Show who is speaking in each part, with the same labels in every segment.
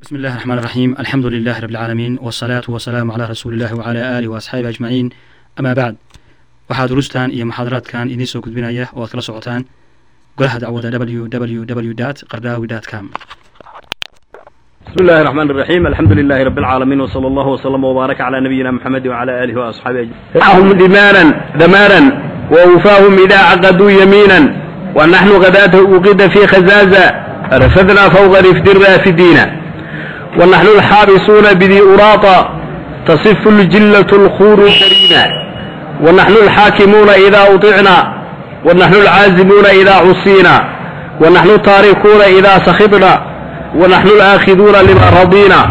Speaker 1: بسم الله الرحمن الرحيم الحمد لله رب العالمين والصلاة والسلام على رسول الله وعلى آله وأصحابه أجمعين أما بعد waxaa durustan iyo muxaadaraadkan idiin soo gudbinaya oo aad kala socotaan golaha dacwada www qardaawi com
Speaker 2: بسم الله الرحمن الرحيم الحمد لله رب العالمين وصلى الله وسلم وبارك على نبينا محمد وعلى آله وأصحابه أجمعين معهم دمانا دمارا ووفاهم إذا عقدوا يمينا ونحن غداة أوقد في خزازة رفدنا فوق رفد الرافدين ونحن الحابسون بذي أراطة تصف الجلة الخور كرينا ونحن الحاكمون إذا أطعنا ونحن العازمون إذا عصينا ونحن التاركون إذا سخطنا ونحن الآخذون لما رضينا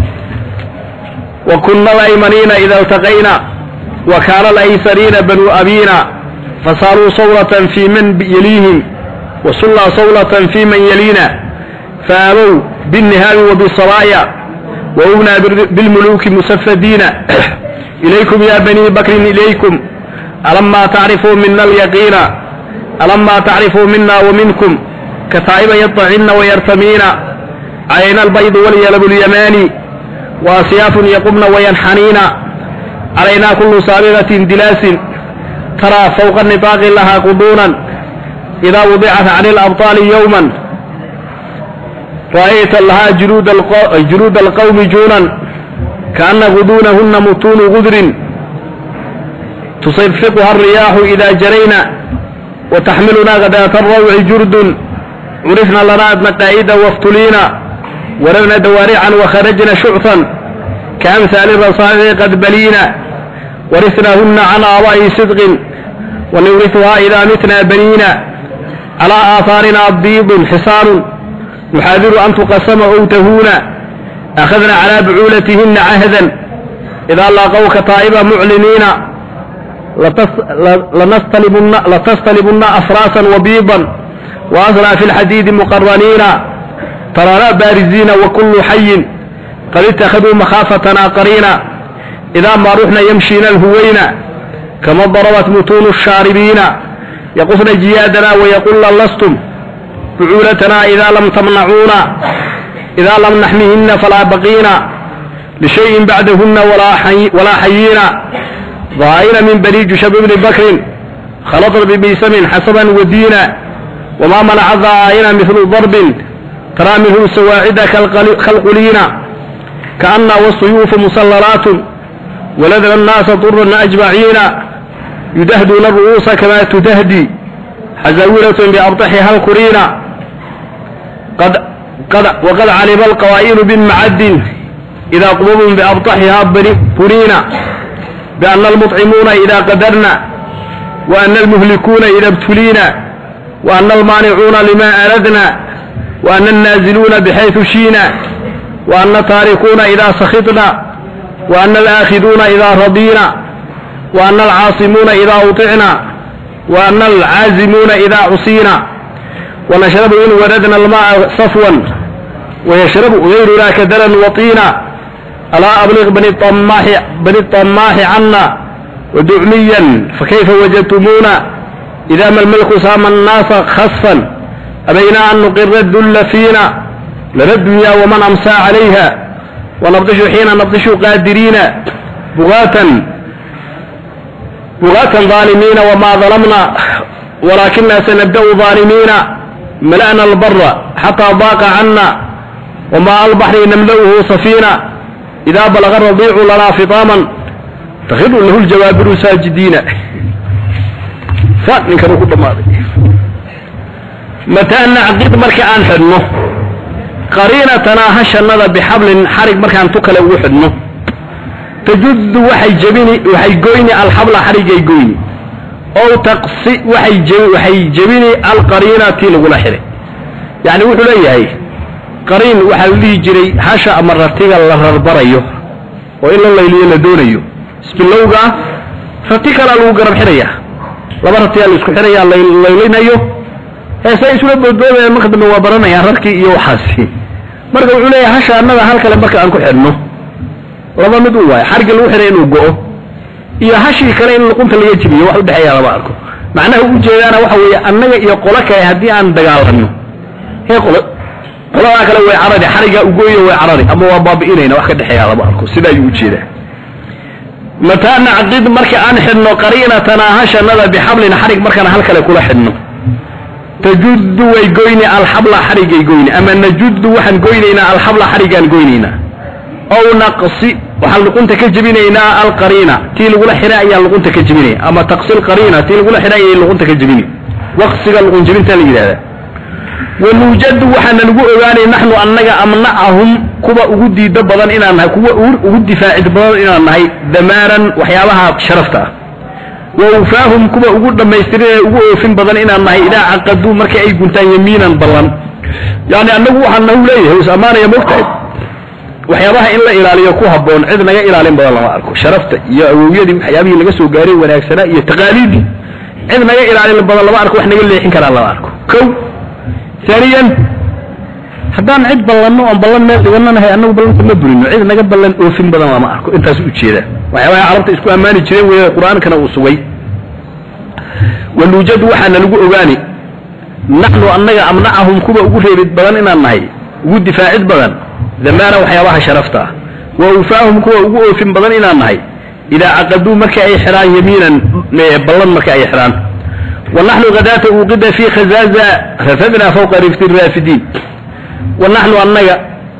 Speaker 2: وكنا الأيمنين إذا التقينا وكان الأيسرين بنو أبينا فصاروا صولة في من يليهم وصلى صولة في من يلينا فآبوا بالنهاب وبالصرايا وأبنا بالملوك مسفدين إليكم يا بني بكر إليكم ألما تعرفوا منا اليقين ألما تعرفوا منا ومنكم كتائب يطعن ويرتمين علينا البيض واليلب اليماني وأسياف يقمن وينحنين علينا كل سابغة دلاس ترى فوق النطاق لها قضونا إذا وضعت عن الأبطال يوما رأيت لها جلود, القو... جلود القوم جونا كأن غدونهن متون غدر تصفقها الرياح إذا جرينا وتحملنا غداة الروع جرد عرفنا لنا مقايد وافتلينا ولونا دوارعا وخرجنا شعثا كأمثال الرصاص قد بلينا ورثناهن عن آباء صدق ونورثها إذا متنا بنينا على آثارنا بيض حصان نحاذر أن تقسم أو تهونا أخذنا على بعولتهن عهدا إذا لاقوك طائبا معلنين لنستلبن, لتستلبن أفراسا وبيضا وأسرى في الحديد مقرنين ترانا بارزين وكل حي قد اتخذوا مخافتنا قرينا إذا ما رحنا يمشينا الهوينا كما ضربت متون الشاربين يقصن جيادنا ويقول لستم بعولتنا إذا لم تمنعونا إذا لم نحميهن فلا بقينا لشيء بعدهن ولا حي ولا حيينا ظاهرا من بني جشب بن بكر خلط ببيسم حسبا ودينا وما منع الظاهرين مثل ضرب ترى منه السواعد كالقلين كأن والسيوف مسلرات ولذل الناس طرا أجمعين يدهدون الرؤوس كما تدهدي حزاولة بأبطحها الكرين قد قد وقد علم القوائل بالمعد إذا قبضوا بأبطحها برينا بأن المطعمون إذا قدرنا وأن المهلكون إذا ابتلينا وأن المانعون لما أردنا وأن النازلون بحيث شينا وأن التاركون إذا سخطنا وأن الآخذون إذا رضينا وأن العاصمون إذا أطعنا وأن العازمون إذا عصينا ونشرب إن وردنا الماء صفوا ويشرب غيرنا كدلا وطينا ألا أبلغ بني الطماح بني الطماح عنا ودعميا فكيف وجدتمونا إذا ما الملك سام الناس خصفا أبينا أن نقر الذل فينا لنا الدنيا ومن أمسى عليها ونبطش حين نبطش قادرين بغاة بغاة ظالمين وما ظلمنا ولكننا سنبدأ ظالمين ملأنا البر حتى ضاق عنا وماء البحر نملؤه سفينة إذا بلغ الرضيع لنا فطاما تخر له الجوابر ساجدين فاتنك نقول ماذا متى نعقد مركا aan xidhno qariinatanaa hashannada bixablin xarig markaan tu kale ugu xidhno tajuddu waxay jebini waxay goyni alxabla xarigay goyni ow taqsi waxay jebi waxay jebini alqariina tii lagula xidhay yacni wuxuu leeyahay qariin waxaa la dhihi jiray hasha ama ratiga la rarbarayo oo in la layliyo la doonayo isbilowga ah rati kalaa lagu garab xidhayaa laba ratiyaa la isku xidhayaa laylinayo heesay isula boodboodayaan marka dambe waa baranayaan rarkii iyo waxaasi marka wuxuu leeyahay hasha annaga hal kale marka aan ku xidhno laba mid u waayo xarigii lagu xidhay inuu go'o iyo hashii kale in luqunta laga jibiyo wax udhexeeya lama arko macnaha ujeedaana waxa weeye annaga iyo qolo kale haddii aan dagaalanno hee qolo qoladaa kale way carari xarigaa ugooyo way carari ama waa baabi'inayna wax ka dhexeeya lama arko sida ayuu ujeedaa mataa nacqid marka aan xidhno qariinatanaa hashanada bixablin xarig markaan hal kale kula xidhno tajuddu way goyni alxabla xarigay goyni ama najuddu waxaan goynaynaa alxabla xarigaan goynaynaa ow naqsi waxaan luqunta ka jebinaynaa alqariina tii lagula xidhay ayaan luqunta ka jebinaya ama taqsi lqariina tii lagula xidhay ayay luqunta ka jebini waqsiga luqun jebinta la yidhahdaa wanuujadu waxaana lagu ogaanay naxnu annaga amnacahum kuwa ugu diido badan inaan nahay kuwa ugu difaacid badan inaan nahay damaaran waxyaabaha sharafta ah wa ufaahum kuwa ugu dhammaystirin ee ugu oofin badan inaan nahay idaa caqaduu marka ay guntaan yamiinan ballan yani annagu waxaan nagu leeyahay is ammaanaya mogtahay waxyaabaha in la ilaaliyo ku habboon cid naga ilaalin badan lama arko sharafta iyo awowyadii waxyaabihii laga soo gaaray wanaagsanaa iyo taqaaliidii cid naga ilaalin badan lama arko wax naga leexin karaa lama arko kow ثانيا haddaan cid ballanno oon ballan meel dhigananahay annagu ballanta ma burino cid naga ballan oofin badan lama arko intaas ujeeda waxyaabaha carabta isku ammaani jireen weeye qur-aankana uu sugay wanuujadu waxaana lagu ogaani naxnu annaga amnacahum kuwa ugu reebid badan inaan nahay ugu difaacid badan damaana waxyaabaha sharafta ah wa ufaahum kuwa ugu oofin badan inaan nahay idaa caqaduu marka ay xidhaan yamiinan ballan marka ay xidhaan ونحن غداة وقد في خزازة رفدنا فوق رفد الرافدين ونحن أنك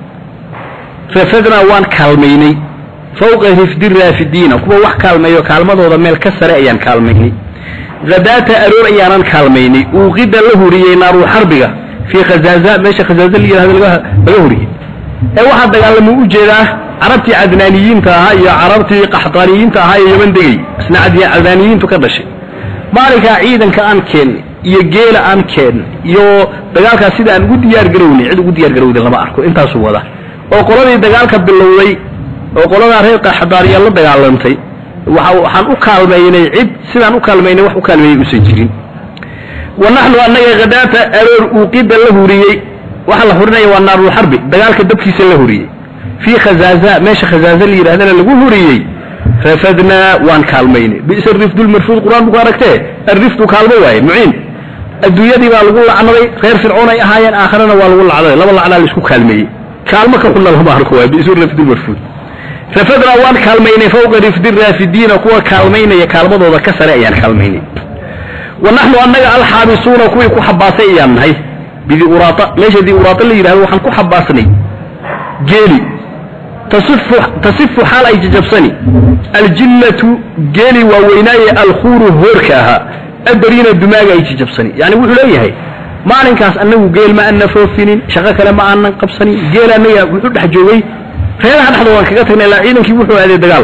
Speaker 2: رفدنا وان كالميني فوق رفد الرافدين كما وح كالمي وكالمة وضا ميل كسر أيان كالميني غداة أرور أيان كالميني وقد له ريي نار حربك في خزازة ماشي خزازة اللي هذا له ريي أي واحد قال لما أجيده عربتي عدنانيين تاها يا عربتي قحطانيين تاها يا يمن دقي اسنا عدنانيين تكدشي maalinkaa ciidanka aan keennay iyo geela aan keennay iyo dagaalkaas sida aan ugu diyaar garownay cid ugu diyaar garowday lama arko intaasuu wada oo qoladii dagaalka bilowday oo qoladaa reer qaxdaariya la dagaalantay waxaan u kaalmaynay cid sidaan u kaalmaynay wax u kaalmeeyey usan jirin wa naxnu annaga khadaata aroor uuqida la huriyey waxa la hurinaya waa naarulxarbi dagaalka dabkiisa la huriyey fii khazaaza meesha khazaaza la yidhahdana lagu huriyey rafadnaa waan kaalmaynay bisa rifdu lmarfuud qur-aan bu ku aragtee arifdu kaalmo waaye muciin adduunyadii baa lagu lacnaday reer fircoon ay ahaayeen aakharana waa lagu lacnaday laba lacnaa laisku kaalmeeyey kaalmo ka xunna lama arko waay bisu rifdu lmarfuud rafadnaa waan kaalmaynay fawqa rifdi raafidiina kuwa kaalmaynaya kaalmadooda ka sare ayaan kaalmaynay wa naxnu annaga alxaabisuuna kuwii ku xabaasay ayaan nahay bidi uraata meesha di uraata la yidhahdo waxaan ku xabaasnay geeli tasifu xaal ay jajabsani aljillatu geeli waaweynaaye alkhuuru hoorka ahaa adariina dumaaga ay jajabsani yani wuxuu leeyahay maalinkaas annagu geel ma aanna foofinin shaqo kale ma aanan qabsanin geel annaga wuxuu dhex joogay reeraha dhexdoodaan kaga tagnay ilaa ciidankii wuxuu aaday dagaal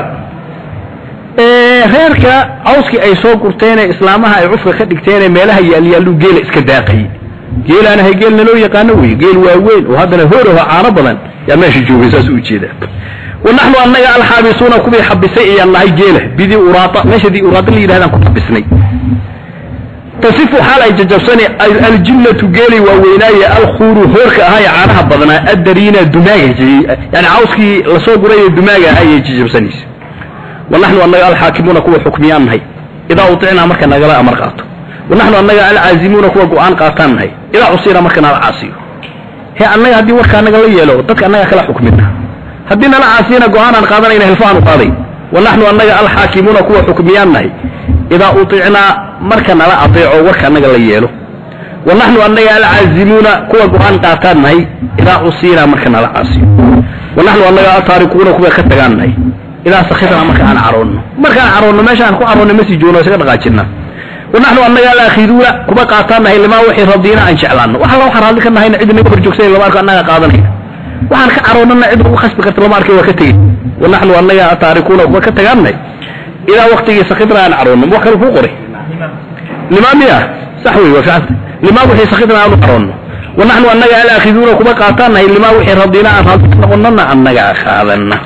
Speaker 2: reerka cawskii ay soo gurteenee islaamaha ay cufka ka dhigteenee meelaha yaalyaallu geela iska daaqayay geelaanahay geel naloo yaqaano wey geel waaweyn oo haddana hoor aho caano badan yaa meesha joogay saas u jeeda wa naxnu annaga alxaabisuuna kuwii xabisay ayaan nahay geela bidii uraata meesha dii uraata la yidhahdaan ku xabisnay tasifu xaal ay jajabsani aljillatu geeli waaweynaaye alkhuuru hoorka ahaa ee caanaha badnaa addariina dumaaga yani cawskii lasoo guraye dumaaga ahaa ayay jajabsanaysa wa naxnu annaga alxaakimuuna kuwa xukmiyaan nahay idaa uticnaa marka nagala amar qaato wa naxnu annaga alcaazimuuna kuwa go-aan qaataan nahay idaa cusira marka nala caasiyo he annaga haddii warka annaga la yeelo dadka annaga kala xukmina haddii nala caasiyana go-aanaan qaadanayna hilfaaan u qaaday wa naxnu annaga alxaakimuuna kuwa xukmiyaan nahay idaa uticnaa marka nala adeeco warka annaga la yeelo wa naxnu annaga alcaazimuuna kuwa go-aan qaataan nahay idaa cusiinaa marka nala caasiyo wa naxnu annaga altaarikuuna kuwa ka tagaan nahay idaa sakirnaa marka aan caroonno markaan caroonno meesha aan ku caroonno ma sii joogno isaga dhaqaajinaa wa naxnu annaga alakhiduuna kuwa qaataan nahay limaa wixii radiina aan jeclaanno wax alla waxaan raalli ka nahayna cid naga horjoogsanay lama arko annaga qaadanayna waxaan ka caroonnana cid ugu khasbi karta lama arkay waa ka tegey wa naxnu annaga ataarikuuna kuwa ka tagaannay ilaa waktigii sakidna aan caroonno wax kale kuu qoray limaa miya sax wey waa ficanta limaa wixii sakidna aanu caroonno wa naxnu annaga alaakiduuna kuwa qaataan nahay limaa wixii radiina aan raalli ka noqonnana annaga qaadanna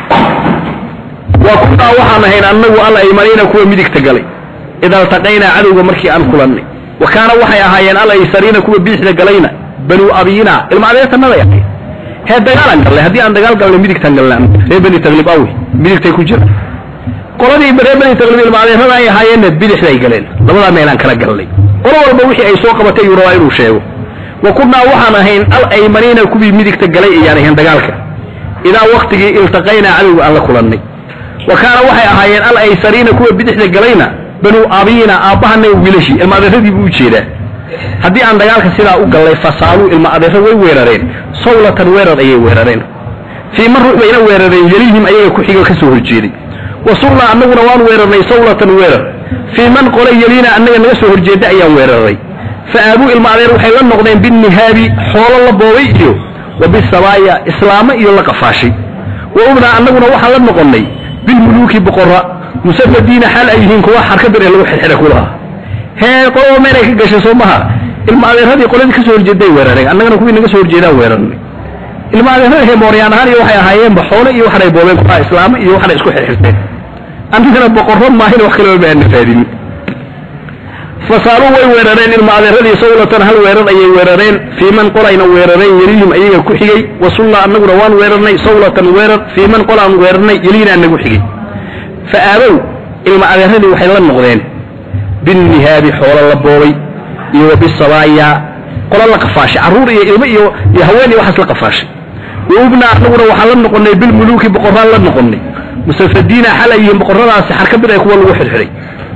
Speaker 2: wa kunaa waxaan ahayn annagu al aymaniina kuwa midigta galay ida altaqaynaa cadowga markii aan kulannay wa kaana waxay ahaayeen al aysariina kuwa biixda galayna banuu abiyina ilma adeertanaday ahayd hee dagaalaan gallay haddii aan dagaal galnay midigtaan galnay reer bani taglib awi midigtay ku jira qoladii reer bani taglib ilma adeerada ay ahaayeenna bidixday galeen labadaa meelaan kala galnay qolo walba wixii ay soo qabatay ayuu rabaa inuu sheego wa kunnaa waxaan ahayn al aymaniina kuwii midigta galay ayaan ahayn dagaalka idaa waktigii iltaqaynaa cadowga aan la kulannay wa kaana waxay ahaayeen al aysariina kuwa bidixda galayna banuu abiina aabbahana wiilashii ilma adeeradii buu u jeedaa haddii aan dagaalka sidaa u gallay fasaaluu ilma adeero way weerareen sawlatan weerar ayay weerareen fii man ruux bayna weerareen yelihim ayaga ku xigo ka soo horjeeday wa sugnaa annaguna waan weerarnay sawlatan weerar fii man qole yeliina annaga naga soo horjeeda ayaan weeraray fa aabuu ilma adeer waxay la noqdeen binihaabi xoolo la boobay iyo wa bisabaaya islaamo iyo la qafaashay wa ubnaa annaguna waxaan la noqonnay bilmuluuki boqorra musafadiina xaal ay yihiin kuwa xarkabir ee lagu xirxira kulaha hee qolaba meelay ka gashay soo maha ilma adeeradii qoladii ka soo horjeeday weerareen annagana kuwii naga soo horjeedaan weerarnay ilma adeerada heemooryaan ahaan iyo waxay ahaayeenba xoolo iyo waxanay boobeen kuwa islaamo iyo waxanay isku xirxirteen annagana boqorro maahin wax kaleba ma aana faadinin fasaaluu way weerareen ilma adeeradii sawlatan hal weerar ayay weerareen fii man qolayna weerareen yelihim ayaga ku xigay wasulla annaguna waan weerarnay sawlatan weerar fii man qolaan weerarnay yeliina nagu xigay fa aabow ilma adeeradii waxay la noqdeen binnihaabi xoolo la boobay iyo wa bisabaaya qolo la qafaashay carruur iyo ilmo iyo iyo haween iyo waxaas la qafaashay wa ubna annaguna waxaan la noqonnay bilmuluuki boqorraan la noqonnay musafadiina xal ay yihiin boqorradaasi xarkabir ee kuwa lagu xidxidhay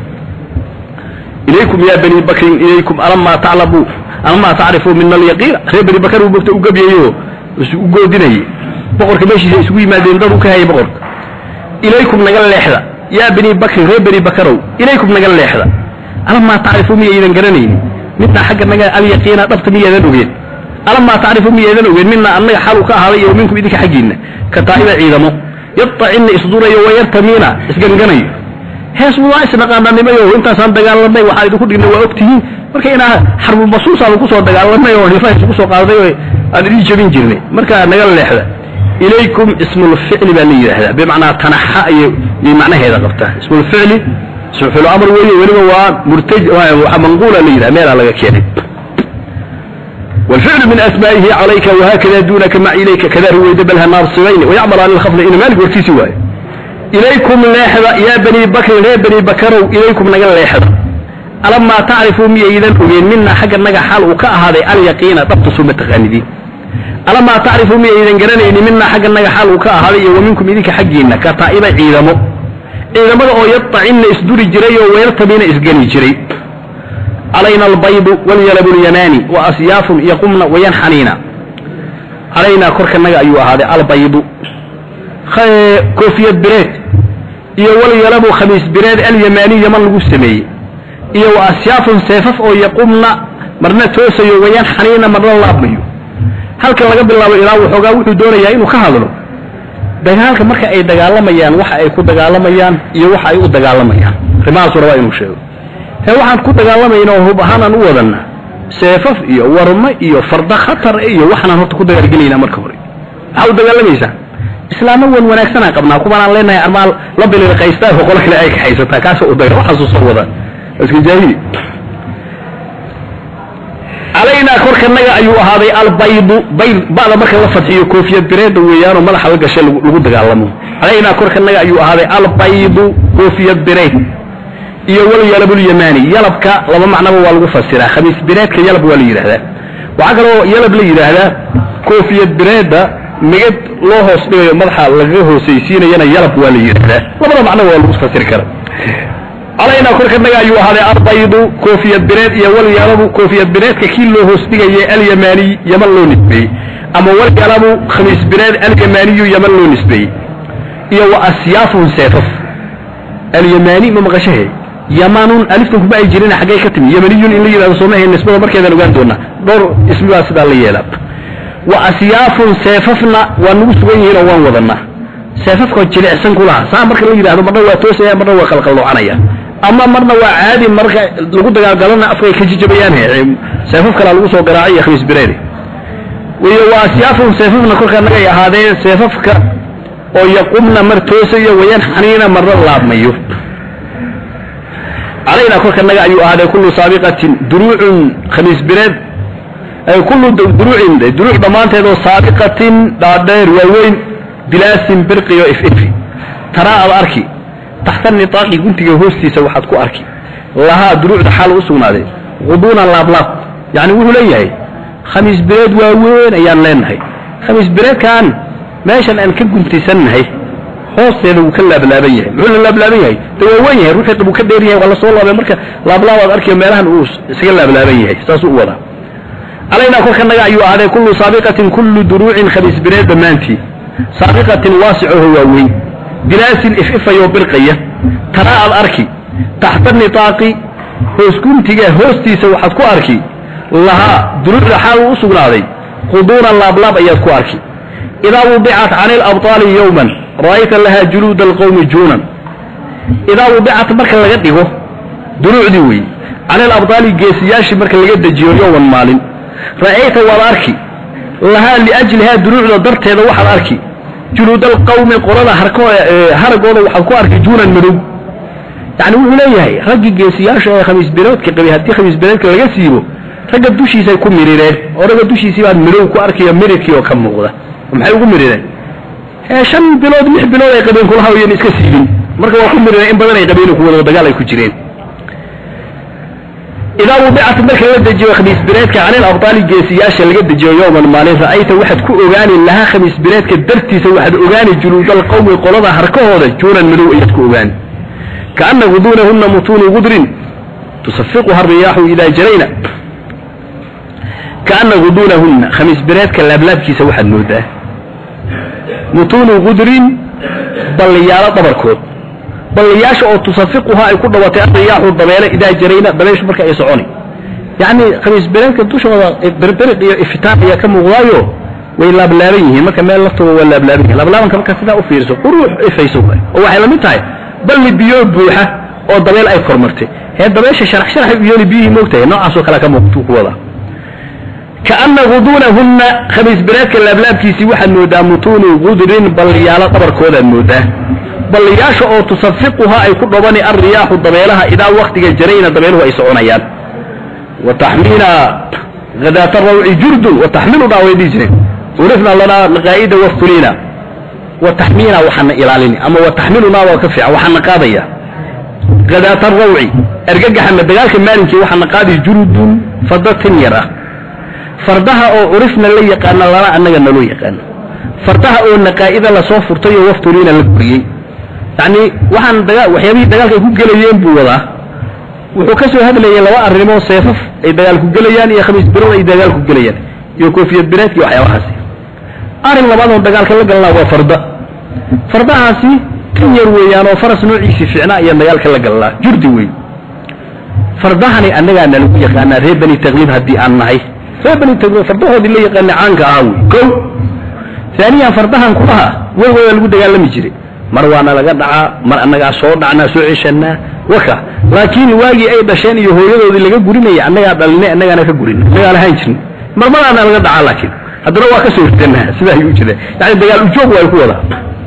Speaker 2: ilaykum ya bani bakrin ilaykum alamaa taclamuu alamaa tacrifuu mina alyaqiina reer bani bakar uu mogta u gabyayo u goodinayay boqorka meeshiisa isugu yimaadeen dad u ka hayay boqorka ilaykum naga leexda yaa bani bakrin reer bani bakarow ilaykum naga leexda alamaa tacrifuu miyaydan garanaynin midnaa xagga naga alyaqiina dhabta miyaadan ogeen alamaa tacrifuu miyaydan ogeen midnaa annaga xalu ka ahaaday iyo minkum idinka xaggiinna ka taa'iba ciidamo yadtacinna isdurayo wayartamiina isganganayo hees waa isnaqaananimayo intaasaan dagaalanay waxaan idinku dhignay waa ogtihiin marka inaa xarbulbasuusaanu kusoo dagaalanay oo hilfaha isugu soo qaaday oo aan idin jebin jirnay marka naga leexda ilaykum ismulficli baa la yidhaahdaa bimacnaa tanaxa ayay macnaheeda qabtaa ismulficli ismulficlu amr weeye weliba waa murtaj waa manquula la yidhaha meelaa laga keenay والفعل من أسمائه عليك وهكذا دونك مع إليك كذا رويد بلها نار صغين ويعمل عن الخفض إن مالك وركيسي واي إليكم لاحظة يا بني بكر يا بني بكر إليكم نقل لاحظة ألما تعرفوا مي إذن أبين منا حق النقا حال وكا هذا اليقين ضبط سمة تغاندين ألما تعرفوا مي إذن قراني إن منا حق النقا حال وكا هذا ومنكم إذنك حقين كطائبة عيدمو عيدمو أو يطعن إسدوري جري ويرتبين إسقني جري علينا البيض واليلب اليماني وأسياف يقمن وينحنين علينا كرك النقا أيها هذا البيض كوفية بريد iyo wal yalabu khamiis bireed alyamaani yaman lagu sameeyey iyo wa asyaafun seefaf oo yaqumna marna toosayo wayaan xaniina marna laabmayo halkan laga bilaabo ilaa waxoogaa wuxuu doonayaa inuu ka hadlo dagaalka marka ay dagaalamayaan waxa ay ku dagaalamayaan iyo waxa ay u dagaalamayaan arrimahaasuu rabaa inuu sheego hee waxaan ku dagaalamayna oo hub ahaanaan u wadanna seefaf iyo warmo iyo farda khatar iyo waxaanaan horta ku dagaalgelaynaa marka hore maxaa u dagaalamaysaa islaamo wan wanaagsanaan qabnaa kuwaanaan leenahay armaal la bililqaystaa oo qolo kale ay kaxaysataa kaasoo u daga waxaasuu soo wadaan iska jaahili calaynaa korkanaga ayuu ahaaday albaydu bayd ba'da marka la fadxiyo koofiyad bireeda weeyaanoo madaxa la gashay lagu dagaalamo calaynaa korkanaga ayuu ahaaday albaydu koofiyad bireed iyo wal yalabulyamaani yalabka laba macnaba waa lagu fasiraa khamiis bireedka yalab waa la yidhahdaa waxaa kaloo yalab la yidhaahdaa koofiyad bireeda migad loo hoos dhigayo madaxa lagaga hoosaysiinayana yalab waa la yidhahdaa labada macnaba waa lagu fasiri kara calaynaa korkanaga ayuu ahaaday albaydu koofiyad bireed iyo wal yalabu koofiyad bireedka kii loo hoos dhigaya alyamaaniy yaman loo nisbeeyey ama wal yalabu khamiis bireed alyamaaniyu yaman loo nisbeeyey iyo wa asyaafun seefaf alyamaani ma maqashahe yamanun aliftan kuma ay jirin xaggay ka timi yamaniyun in la yidhahdo soomahe nisbada markeedaan ogaan doonaa dhowr ismi baa sidaa la yeelaa wa asyaafun seefafna waa nagu sugan yihiin oo waan wadanaa seefafkoo jilicsan ku laha saa marka la yidhahdo marna waa toosaya marna waa qalqalloocanaya ama marna waa caadi marka lagu dagaalgalana afkay ka jijabayaan seefaf kalaa lagu soo garaacay iyo khamiis bireedi iyo wa asyaafun seefafna kolka nagay ahaadeen seefafka oo yaqumna mar toosayo wayan xaniina marna laabmayo calaynaa kolka naga ayuu ahaaday kullu saabiqatin duruucun khamiis bireed kullu duruucin duruuc dhammaanteedoo saabiqatin dhaadheer waaweyn bilaasin birqiyo ififi taraa ad arki taxta nitaaqi guntiga hoostiisa waxaad ku arki lahaa duruucda xaal u sugnaaday quduunan laablaab yacni wuxuu leeyahay khamiis bireed waaweyn ayaan leenahay khamiis bireedkan meeshan aan ka guntisannahay hoosteeda wuu ka laablaaban yahay muxuu la laablaaban yahay de waa weyn yahay ruuxii wuu ka dheer yahay waa la soo laabay marka laablaabaad arkiyo meelahan uu isaga laablaaban yahay saasuu u wadaa alaynaa kolka naga ayuu ahaaday kullu saabiqatin kullu duruucin khamiis bireed dhammaantii saabiqatin waasicoho waaweyn bilaasin if-ifayoo birqaya tanaa aad arki taxta nitaaqi hoos guntiga hoostiisa waxaad ku arki lahaa duruucda xaal u sugnaaday quduunan laablaab ayaad ku arki idaa wudicat cani labطaali yowman ra'ayta lahaa juluuda alqowmi juunan idaa wudicat marka laga dhigo duruucdii weeye cani alabطaali geesiyaashii marka laga dejiyo yowman maalin ra'ayta waad arki lahaa liajlihaa duruucda darteeda waxaad arki juluud alqawmi qolada haragooda waxaad ku arki juunan madow yani wuxuu leeyahay raggii geesiyaasha ee khamiis bireedka qabay haddii khamiis bireedka laga siibo ragga dushiisay ku mirireen oo ragga dushiisii baan midow ku arkayo mirirkii oo ka muuqda maxay ugu mirireen shan bilood lix bilood ay qabeen kula hawayen iska siibin marka waa ku mirireen in badan ay qabeen ku wada dagaal ay ku jireen idaa wudicat marka la dejiyo khamiis bireedka canil abtaali geesiyaasha laga dejiyo yowman maalin ra'ayta waxaad ku ogaani lahaa khamiis bireedka dartiisa waxaad ogaani juluudal qawmi qolada harkahooda juunan madow ayaad ku ogaani kaana guduunahunna mutuunu gudrin tusafiquha riyaaxu idaa jarayna kaana guduunahunna khamiis bireedka laablaabkiisa waxaad moodaa mutuunu gudrin balliyaalo dhabarkood balliyaasha oo tusafiquhaa ay ku dhawatay ariyaaxu dabeele idaa jarayna dabeeshu marka ay soconi yacni khamiis bireedka dushooda berberiq iyo ifitaan ayaa ka muuqdaayo way laablaaban yihiin marka meel laftooda waa laablaaban yihin laablaabanka marka sidaa u fiiriso quruux ifayso oo waxay la mid tahay balli biyo buuxa oo dabeel ay kormartay hee dabeesha sharax sharaxay u yeeli biyihii moogtahay noocaasoo kale ka muuqtuu ku wadaa kaana guduunahunna khamiis bireedka laablaabkiisii waxaad moodaa mutuunu gudrin balliyaalo dhabarkoodaad moodaa balliyaasha oo tusafiquha ay ku dhobani alriyaaxu dabeelaha idaa waktiga jarayna dabeeluhu ay soconayaan wa taxmiina hadaata rawci jurdun wa taxmilunaa way dhihi jireen urifna lanaa naqaa'ida waftulina wa taxmiina waxaana ilaalini ama wa taxmilunaa waa ka fiican waxaana qaadaya hadaata rawci ergagaxana dagaalka maalinkii waxaana qaadi jurdun fada tin yar ah fardaha oo curifna la yaqaana lana annaga naloo yaqaano fardaha oo naqaa'ida lasoo furtay oo waftuliina la guriyey yacni waxaan daga waxyaabihii dagaalka ay ku gelayeen buu wadaa wuxuu ka soo hadlayay laba arrimoo seefaf ay dagaal ku gelayaan iyo khamiis birood ay dagaal ku gelayaan iyo koofiyad bireedka iyo waxyaabahaasi arrin labaad oo dagaalka la galnaa waa farda fardahaasi tin yar weeyaan oo faras noociisii fiicnaa ayaan dagaalka la galnaa jurdi wey fardahani annagaa nalagu yaqaanaa reer bani taqliib haddii aan nahay reer bani taqliib fardahoodii la yaqaana caanka ahaa wey kow aaniyan fardahan kulaha weligooda lagu dagaalami jiray mar waana laga dhacaa mar annagaa soo dhacnaa soo ceshanaa waka laakiin waagii ay dhasheen iyo hooyadoodii laga gurinaya annagaa dhalinay annagaana ka gurin annagaa lahaan jirin marmadaana laga dhacaa laakiin haddana waa ka soo ridanaa sidaa ayuu jira yani dagaal ujoog waa ku wadaa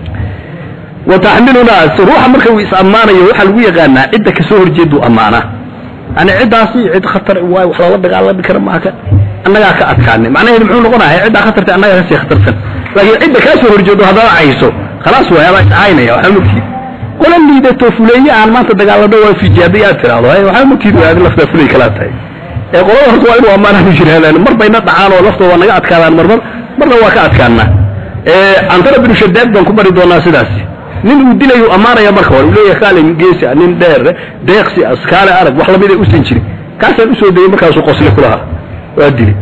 Speaker 2: wa taxmilunaa ruuxa marka uu is ammaanayo waxaa lagu yaqaanaa cidda kasoo horjeeduu ammaanaa yani ciddaasi cid khatar waay wax loola dagaalami kara maaka annagaa ka adkaanay macnaheedu muxuu noqonaya ciddaa khatarta annagaa kasii khatarsan laakiin cidda kaa soo horjeedo haddana cayso khalaas waay adaa iscaynaya waxba mogtiid qola liidato fuleeye aan maanta dagaalano waa fijaabay aad tiraahdo waxba mogtiid waa adi laftaa fuley kalaa tahay ee qolada horta waa inuu ammaanaan u jiraadaan mar bayna dhacaan oo laftooda waa naga adkaadaan marmar marna waa ka adkaanaa antara binu shadaad baan ku bari doonaa sidaasi nin uu dilayu ammaanaya marka hore uu leeyahay kaale geesi nin dheer deeqsi askaale arag wax lamid ay usan jirin kaasaan usoo degay markaasuu qosle kulahaa waa dilay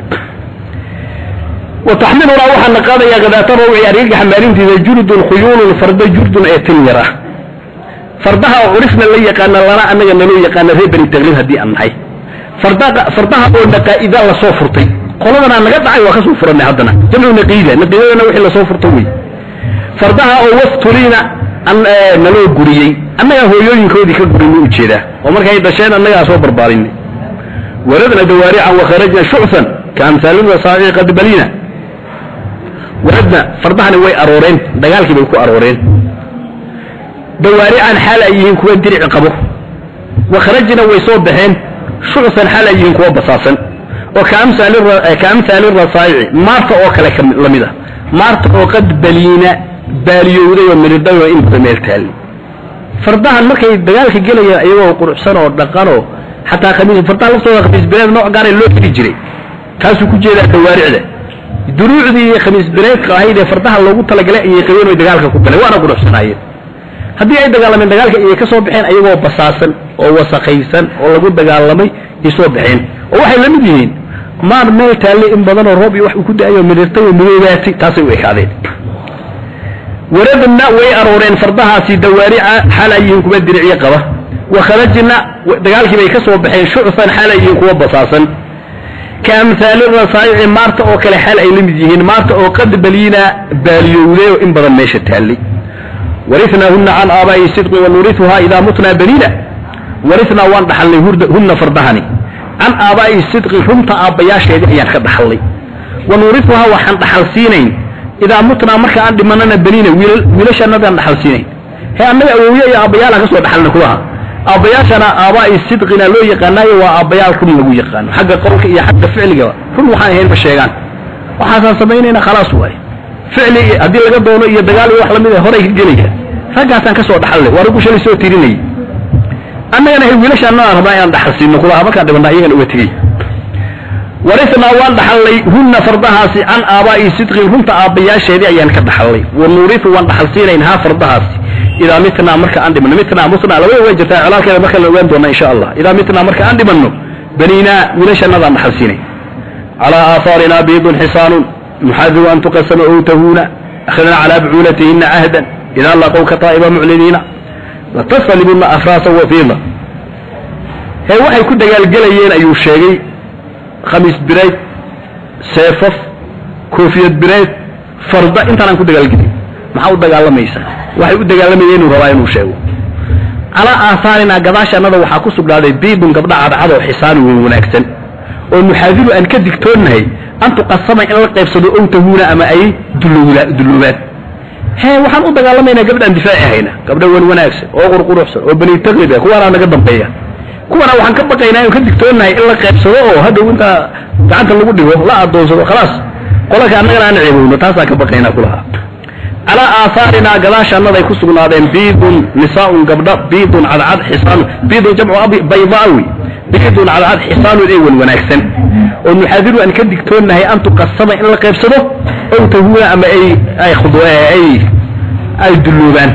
Speaker 2: wataxmilunaa waxaana qaadayaa gadaata rawci argagaxa maalintiisa jurdun khuyuulun farda jurdun ee tin yar ah fardaha oo curifna la yaqaana lana annaga naloo yaqaana reer bani taqliib haddii aan nahay fardaha oo naqaa'ida lasoo furtay qoladanaa naga dhacay waa kasoo furanay haddana jamcu naqiida naqiidadana wixii lasoo furta wey fardaha oo waftulina naloo guriyey annagaa hooyooyinkoodii ka gurinay ujeedaa oo markay dhasheen annagaa soo barbaarinay waradna dawaarican wakharajna shucfan kaamhaalina saaci qad balina waradna fardahani way arooreen dagaalkii bay ku arooreen dawaarican xaal ay yihiin kuwa dirici qabo wakharajna way soo baxeen shucfan xaal ay yihiin kuwa basaasan oo kaamhaali rasaayici maarta oo kale la mid ah maarta oo qad baliina baaliyowday oo miridhay oo inta meel taali fardahan markay dagaalka gelayaan iyagoo quruxsan oo dhaqanoo xataa khamiis fardaha laftooda khamiis bileed nooc gaaray loo xidhi jiray kaasuu ku jeedaa dawaaricda duruucdii iyo khamiis bireedka ahayd ee fardaha loogu talagalay ayay qabeen oy dagaalka ku galeen waana quruxsanaayeen haddii ay dagaalameen dagaalka ayay ka soo baxeen ayagoo basaasan oo wasakaysan oo lagu dagaalamay ay soo baxeen oo waxay la mid yihiin maar meel taalle in badanoo roob iyo wax uu ku da-ayo midhirtay oo midoobaatay taasay u ekaadeen waradna way arooreen fardahaasi dawaarica xaal ay yihiin kuwa diricyo qaba wa kharajna dagaalkii bay ka soo baxeen shucfan xaal ay yihiin kuwa basaasan ka amhaali rasaa'ici maarta oo kale xaal ay la mid yihiin maarta oo qad baliina baaliyowday oo in badan meesha taallay waritnaahunna can aabaa'i sidqi wanuriuhaa idaa mutnaa baniina waritnaa waan dhaxalnay hunna fardahani can aabaa'i sidqi runta aabbayaasheedii ayaan ka dhaxalnay wanuriuhaa waxaan dhaxal siinayn idaa mutnaa marka aan dhimanana baniina wiilashanadaan dhaxal siinayn he annaga awowye iyo aabbayaala ka soo dhaxalna kulaha aabbayaashana aabaa'i sidqina loo yaqaanaayo waa aabbayaal run lagu yaqaano xagga qowlka iyo xagga ficligaba run waxaan ahayn ma sheegaan waxaasaan samaynayna khalaas waaye ficli haddii laga doono iyo dagaal iyo wax lamid a horay ka gelaya raggaasaan ka soo dhaxalle waa raggu shalay soo tirinayay annagana he wiilashaanadaan rabnaa inaan dhaxal siino kulaha markaan dhibana iyagana uga tegey waritnaa waan dhaxalnay hunna fardahaasi can aabaa'i sidqin runta aabbayaasheedii ayaan ka dhaxalnay wa nuuriu waan dhaxal siinayn haa fardahaasi idaa mitnaa marka aan dhimanno mitnaa mutnaa labada way jirtaa colaalkeeda marka la ogaan doona insha allah idaa mitnaa marka aan dhimanno baniinaa wiilashanadaan dhaxal siinay calaa aahaarinaa biidun xisaanun nuxadiru an tuqasama ow tahuuna akhadna calaa bucuulatihinna cahdan idaa laqow ka taa'iba mucliniina latasalibunna afraasa wafiida hee waxay ku dagaalgelayeen ayuu sheegay khamiis bireed seefaf koofiyad bireed farda intaanaan ku dagaalgelin maxaa u dagaalamaysaa waxay u dagaalamayeen inuu rabaa inuu sheego calaa aahaarinaa gadaashannada waxaa ku sugnaaday biidun gabdha cadcad oo xisaani weyn wanaagsan oo nuxaadiru aan ka digtoonnahay an tuqasama in la qaybsado ow tahuuna ama ay dulluubaan hee waxaan u dagaalamaynaa gabdhaan difaaci hayna gabdha wan wanaagsan oo qurquruxsan oo bani taqida kuwaanaa naga dambeeya kuwana waxaan ka baqaynaa inu ka digtoonnahay in la qaybsado oo hadhow intaa gacanta lagu dhigo la adoonsado khalaas qolalka annagana aan ceebowno taasaan ka baqaynaa kulahaa calaa aahaarinaa gadaashaannaday ku sugnaadeen biidun nisaaun gabdha biidun cadcad xisaanu biidun jamcu baydaawi biidun cadcad xisaanun ee wan wanaagsan oo nuxaadiru aan ka digtoonnahay an tuqasama in la qaybsado ow tahuuna ama ay ay ay ay dulloobaan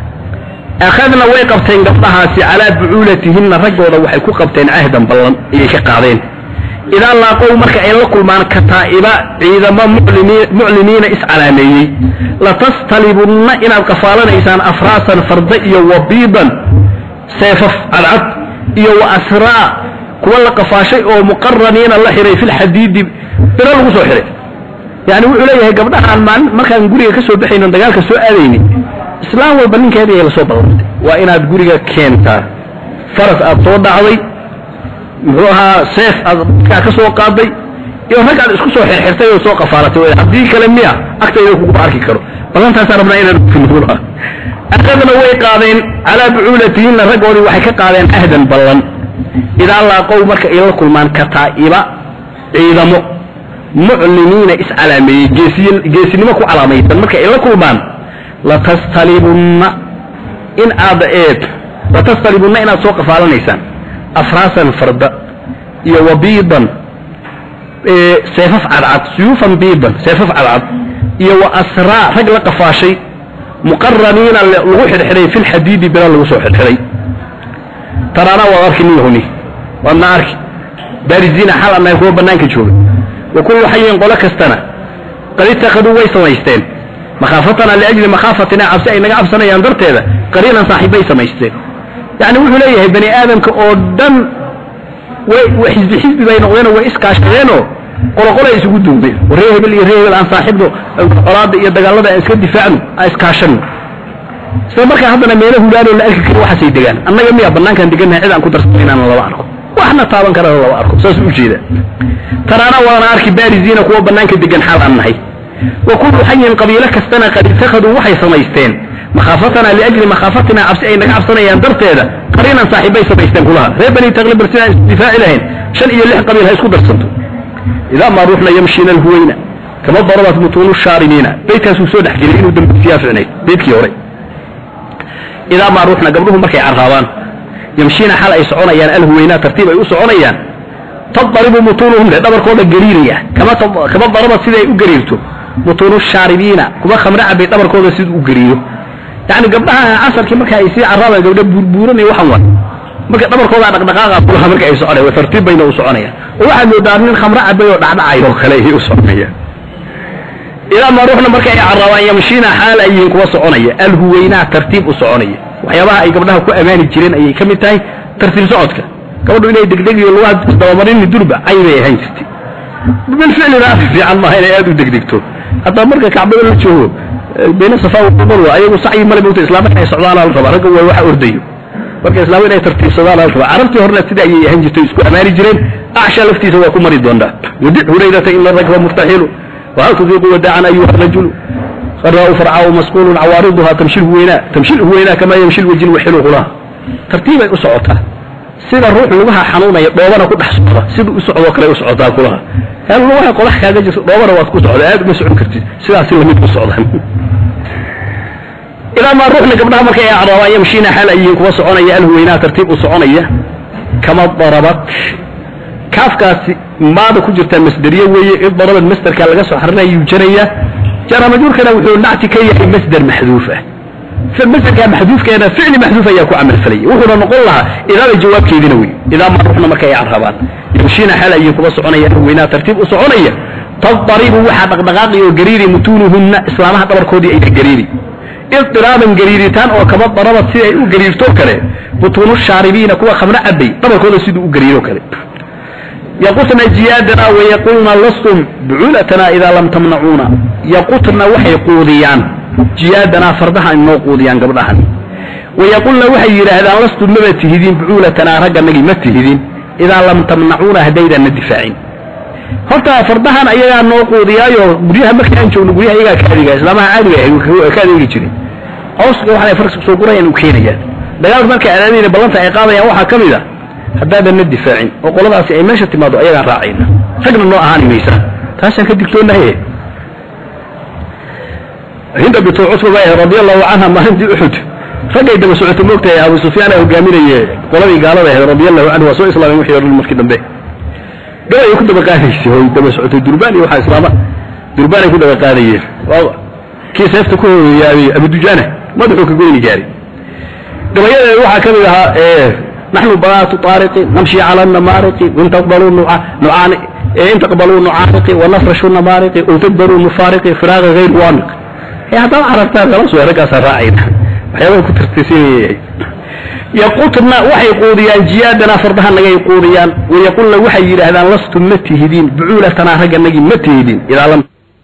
Speaker 2: akhadna way qabteen gabdhahaasi calaa bucuulatihinna raggooda waxay ku qabteen cahdan ballan ayay ka qaadeen idaa laaqow marka ay la kulmaan kataa'iba ciidamo muclimiina iscalaameeyey latastalibunna inaad qafaalanaysaan afraasan farda iyo wabiidan seefaf cadcad iyo wa asraa kuwa la qafaashay oo muqaraniina la xiray filxadiidi biro lagu soo xiray yani wuxuu leeyahay gabdhahaan maalin markaan guriga ka soo baxayno dagaalka soo aadayni islaam walba ninkeedii ay la soo ballantay waa inaad guriga keentaa faras aad soo dhacday muxuu ahaa seef aad dadkaa ka soo qaaday iyo rag aad isku soo xirxirtay oo soo qafaalatay haddii kale miya agtayda kuguma arki karo ballantaasaan rabnaa inaan finula akadna way qaadeen calaa bucuulatihinna raggoodii waxay ka qaadeen ahdan ballan idaa laaqow marka ay la kulmaan kataa'iba ciidamo muclimiina iscalaameeyey geesiy geesinimo ku calaamaysan marka ay la kulmaan latastalibunna in aad eed latastalibunna inaad soo qafaalanaysaan afraasan farda iyo wabiidan seefaf cadcad suyuufan biidan seefaf cadcad iyo wa asraa rag la qafaashay muqaraniina lagu xidhxidhay fi lxadiidi bira lagu soo xidhxidhay taraana waad arki niyahuni waadna arki baariziina xal annahay kuwa bannaanka jooga wa kullu xayin qolo kastana qad ittakhaduu way samaysteen makhaafatana liajli makhaafatina cabsi ay naga cabsanayaan darteeda qariinan saaxiibbay samaysteen yacni wuxuu leeyahay bani aadamka oo dhan way xisbi xisbi bay noqdeenoo way iskaashadeenoo qoloqolay isugu duubeen ree hebel iyo ree hebel aan saaxiibno colaada iyo dagaalada aan iska difaacno aan iskaashano isla markaa haddana meelo hulaanoo la arki karo waxaasay degaan annaga miya bannaankaan degannahay cid aan ku darsana inaan laba arko waxna taaban karana laba arko saas u jeeda tanaana waana arki baariziina kuwa bannaanka degan xaal aan nahay wa kullu xayin qabiilo kastana qad ittakhaduu waxay samaysteen makhaafatana liajli makhaafatina cabsi ay naga cabsanayaan darteeda qariinan saaxiibbay samaysteen kulaha reer bani taqlibar sidaan isdifaaci lahayn shan iyo lix qabiil ha isku darsanto idaa maa ruuxna yamshiina alhuwayna kama darabat mutuunu shaarimiina beydkaasuu soo dhex gelay inuu dambisiyaa ficnayd beydkii hore idaa maa ruuxna gabdhuhu markay carraabaan yamshiina xal ay soconayaan alhuwaynaa tartiib ay u soconayaan tadaribu mutuunuhum le dhabarkooda gariiraya kama kama darabad siday u gariirto mutuunu shaaribiina kuwa khamre cabay dhabarkooda siduu u gariiro yani gabdhaha casarkii marka ay sii carraabaan gabdha buurbuuran iyo waxan wa marka dhabarkooda dhaqdhaqaaqa kulaha marka ay soconaya tartiib bayna u soconayaan oo waxaad moodaa nin khamre cabay oo dhacdhacay oo kale ayay u soconayaan ilaa ma ruuxna marka ay carraabaan yamshiina xaal ay yihiin kuwa soconaya alhuweynaa tartiib u soconaya waxyaabaha ay gabdhaha ku ammaani jireen ayay ka mid tahay tartiib socodka gabadhu inay degdegiyo lugaha isdabamarini durba cay bay ahaan jirtay bilficlina af fiican maaha inay aad u degdegto haddaa marka kacbada la joogo bayna safa walmarwa ayagu sacyi male mogta islaamka ay socdaana la rabaa ragga waa waxa ordayo marka islaama inay tartiibsadaan la rabaa carabtii horena sida ayay ahaan jirtay isku amaani jireen acsha laftiisa waa ku mari doontaa wadic hurayrata ina rakba murtaxilu وهل تذيق وداعا أيها الرجل خراء فرعاء مسقول عوارضها تمشي الهويناء تمشي الهويناء كما يمشي الوجل وحلو لها ترتيب أسعوتها sida ruux lugaha xanuunaya dhoobana ku dhex socda sida u socdoo kale u socotaa kulaha hal lugaha qodax kaaga jirto dhoobana waad ku socda aad uma socon kartid sidaasi lamid u socdaan ilaa maa ruuxna gabdhaha markay ay acraabaan yamshiina xaal ay yihiin kuwa soconaya alhuweynaa tartiib u soconaya kama darabat kaafkaasi maada ku jirtaa masderiye weeye id darabad masderka laga soo xarinaya yuu jaraya jara majruurkana wuxuu nacti ka yahay masder maxduuf ah masderka maxduufkeena ficli maxduuf ayaa ku camal falaya wuxuuna noqon lahaa idaada jawaabkeedina wey idaa ma ruuxna marka ay carrabaan yamshiina xaal ay yihiin kuwa soconaya alhuweynaa tartiib u soconaya tadaribu waxaa dhaqdhaqaaqi oo gariiri mutuunuhunna islaamaha dhabarkoodii ayna gariiri idiraaban gariiritaan oo kama darabad sida ay u gariirtoo kale butuunu shaaribiina kuwa khamro cabay dhabarkooda siduu u gariiro kale yaqutna jiyaadana wayaqulna lastum buculatana idaa lam tamnacuuna yaqutna waxay quudiyaan jiyaadana fardaha inoo quudiyaan gabdhahan wayaqulna waxay yidhaahdaan lastum maba tihidin bucuulatanaa ragganagii ma tihidin idaa lam tamnacuuna haddaydanna difaacin horta fardahan ayagaa noo quudiyaayo guryaha markaan joogno guryaha ayagaa ka adeegaya islaamaha caadiga ka adeegi jiray cawska waxay farska soo gurayaan u keenayaan dagaalka markay adaadayna ballanta ay qaadayaan waxaa ka mid a haddaadan na difaacin oo qoladaasi ay meesha timaado ayagaan raacayna ragna noo ahaani maysa taasaan ka digtoonahaye hinda bintu cutba bay ahayd radia allahu canha maalintii uxud raggay daba socoto moogtahay abu sufyaan aa hogaaminaye qoladii gaalada ahayd radia allahu canhu waa soo islaameen wixii odhan markii dambe gabay ay ku daba qaadaysay oo daba socotay durbaan iyo waxaa islaama durbaan ay ku daba qaadayeen kii seefta ku hoyaabay abudujaana madaxuu ka goyni gaaray gabayadeeda waxaa ka mid ahaa نحن بنات طارق نمشي على النمارق وإن تقبلوا نعان إن تقبلوا نعانق ونفرش النمارق وتقبلوا نفارق فراغ غير وامق يا هذا عرفتها خلاص ورقة سراعينا وحيوان كنت ترتسي يقولنا وحي قوديان جيادنا فردها نجي قوديان ويقولنا وحي يرهدان لستم متهدين بعولتنا رقا نجي متهدين إذا لم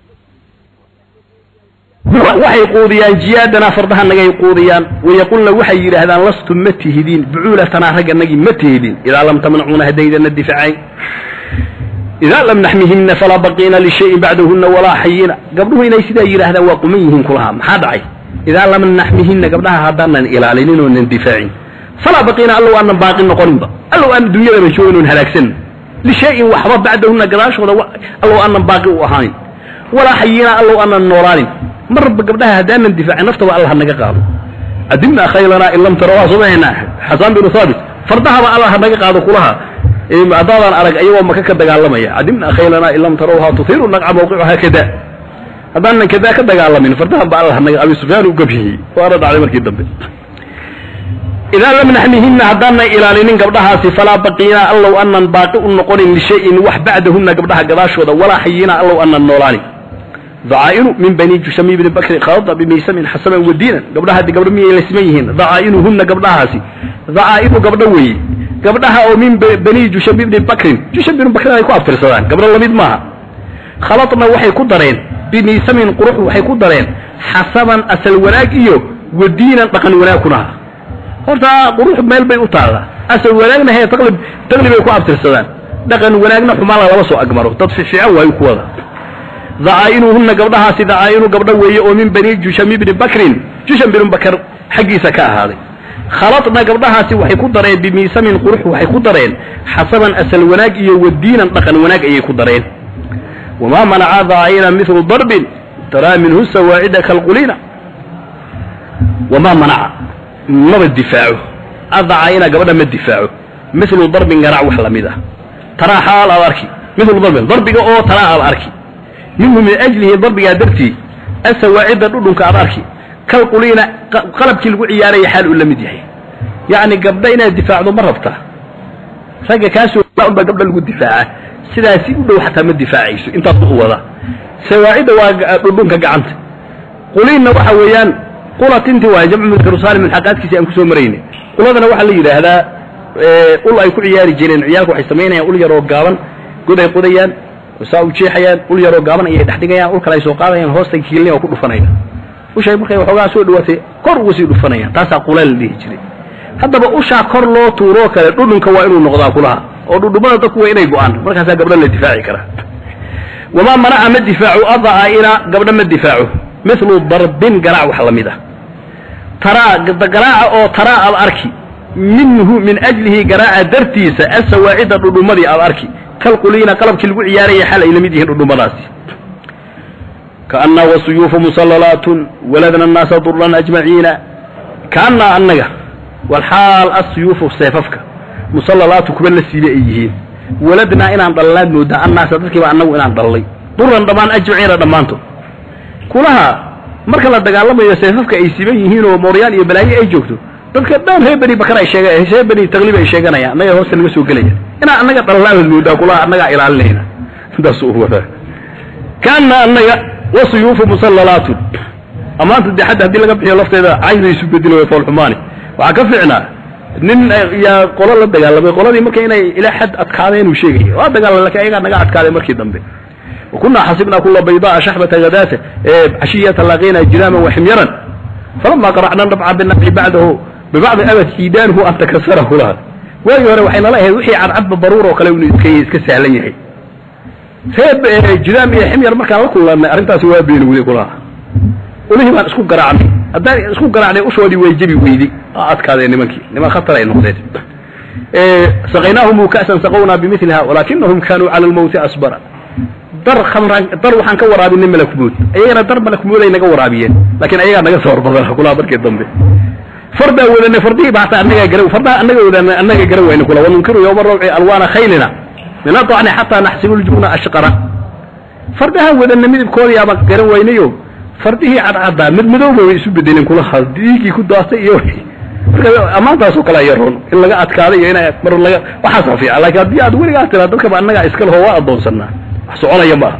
Speaker 2: waxay quudiyaan jiyaadana fardaha nagay quudiyaan wayaqulna waxay yidhaahdaan lastum ma tihidiin bucuulatanaa ragganagii ma tihidin idaa lam tamnacuuna haddaydana difacayn idaa lam naxmihimna falaa baqiina lishayin bacdahunna walaa xayina gabdhuhu inay sidaa yidhaahdaan waa quman yihiin kulaha maxaa dhacay idaa lam naxmihinna gabdhaha haddaanan ilaalinin oonan difaacin falaa baqiina allow aanan baaqi noqoninba allow aan dunyadaba joogin oon halaagsanin lishayin waxba bacdahunna gadaashooda allow aanan baaqi u ahaanin walaa xayina allow aanan noolaanin marba gabdhaha haddaanan difaacin naftaba allah naga qaado adimna khaylanaa in lam tarawaa somahaynaa xasaan binu thaabit fardahaba allah naga qaado kulaha haddaadan arag ayagoo maka ka dagaalamaya adimna khaylanaa in lam tarawhaa tuhiru naqca mawqicuhaa kada haddaanan kadaa ka dagaalamin fardaha ba allah naga abi sufyaan u gabhiyey waana dhacday markii dambe idaa lam naxmihina haddaanan ilaalinin gabdhahaasi falaa baqiina allow anan baaqi u noqonin lishayin wax bacdahunna gabdhaha gadaashooda walaa xayina allow anan noolaanin ضعائن من بني جشمي بن بكر خاض بميسم حسبا ودينا قبلها دي قبل مية لسميهن ضعائنهن قبلها سي ضعائن قبل وي قبلها أو من بني جشمي بن بكر جشمي بن بكر يكون أبتر سلام قبل الله ماها خلطنا وحي كدرين بميسم قروح وحي كدرين حسبا أسل وراك إيو ودينا بقن وراكنا horta quruux meel bay u taallaa asal wanaagna hee taqlib taqlibay ku abtirsadaan dhaqan wanaagna xumaan lama soo agmaro dad fiican waayu ku wada dacaa'inuhunna gabdhahaasi dacaa'inu gabdho weeye oo min bani jusham ibni bakrin jusham binu bakar xaggiisa ka ahaaday khaladna gabdhahaasi waxay ku dareen bimiisamin qurux waxay ku dareen xasaban asal wanaag iyo wadiinan dhaqan wanaag ayay ku dareen wamaa manaca dacaa'ina mithlu darbin taraa minhu sawaacida kalqulina wamaa manaca maba difaaco adacaa'ina gabadha ma difaaco mithlu darbin garaac wax lamid ah taraa xaal aad arki mithlu darbin darbiga oo taraa aad arki minhu min ajlihi darbigaa dartii asawaacidda dhudhunka aad arki kalquliina qalabkii lagu ciyaaraya xaal uu la mid yahay yacni gabdha inaad difaacdo ma rabtaa ragga kaasoo unbaa gabdha lagu difaaca sidaasi u dhow xataa ma difaacayso intaas u wada sawaacidda waa dhudhunka gacanta quliinna waxa weeyaan qulatinti waay jamcu mudkaru saalim xaqaadkiisi aan kusoo marayna quladana waxaa la yidhaahdaa ul ay ku ciyaari jireen ciyaalku waxay samaynayaan ul yaroo gaaban god ay qodayaan saa u jeexayaan ul yaroo gaaban ayay dhex dhigayaan ul kale ay soo qaadayaan hoosta kiilin oo ku dhufanaya ushay markay waxoogaa soo dhawaatay kor uga sii dhufanayaan taasaa qula la dhihi jiray haddaba ushaa kor loo tuuroo kale dhudhunka waa inuu noqdaa kulaha oo dhudhumada dadku waa inay go-aan markaasaa gabdho la difaaci karaa wamaa manaca ma difaacu adaa'ina gabdho ma difaaco mithlu darbin garaac wax la mid ah taraa garaaca oo taraa aad arki minhu min ajlihi garaaca dartiisa asawaacidda dhudhumadii aad arki kalquliina qalabkii lagu ciyaaraya xal ay la mid yihiin dhudhumadaasi kaannaa wasuyuufu musallalaatun waladna annaasa duran ajmaciina kaannaa annaga walxaal asuyuufu seefafka musallalaatu kuwa la siibe ay yihiin waladnaa inaan dhalnaad moodaa annaasa dadkiiba annagu inaan dhallay duran dhammaan ajmaciina dhammaantood kulaha marka la dagaalamayo seefafka ay siban yihiin oo mooryaan iyo balaayo ay joogto dadka dhan reer beni bakar ay sheeg reer beni taqliib ay sheeganayaan annaga hoosta naga soo gelaya inaan annaga dhalnaad moodaa kulaha annagaa ilaalinayna intaas u wadaa kaana annaga wasuyuufu musallalaatun amaanta dee xadda haddii laga bixiyo lafteeda cayda isu bedelo way foolxumaani waxaa ka fiicnaa nin yaa qolo la dagaalamay qoladii marka inay ilaa xad adkaadeen uu sheegaya waa dagaalam lakin ayagaa naga adkaaday markii dambe وكنا حسبنا كل بيضاء شحبة غداة عشية لقينا جراما وحميرا فلما قرعنا النبع بالنبع بعده ببعض أبد كيدانه أن تكسره لها واي هore waxayna la ahayd wixii cadcadba baruur oo kale inuu iska iska sahlan yahay reeb jidaam iyo ximyar markaan la kulannay arrintaasi waa beenowday kulaha ulihii baan isku garaacnay haddaan isku garaacnay ushoodii way jebi weyday aa adkaadeen nimankii niman khatar ay noqdeen saqaynaahum ka'san saqownaa bimiliha walaakinahum kaanuu cala almawti asbara dar khamran dar waxaan ka waraabinay malakmood ayagana dar malakmood ay naga waraabiyeen laakiin ayagaa naga soo horbadana kulaha markii dambe fardaa wadanay fardihii ba hataa annagaa gara fardaha annaga wadanay annaga gara wayna kula wanunkiru yowma rawci alwaana khaylina min adacni xataa naxsibu ljubna ashqara fardaha wadanay midabkoodii aba garan waynayo fardihii cadcaddaa mid madowba way isu bedeleen kulaha diigii ku daastay iyo marka ammaantaasoo kale aya roon in laga adkaado iyo ina mar laga waxaasaa fiican laakiin haddii aad weligaa tiraa dadkaba annagaa iska leho waa addoonsanaa wax soconaya ma aha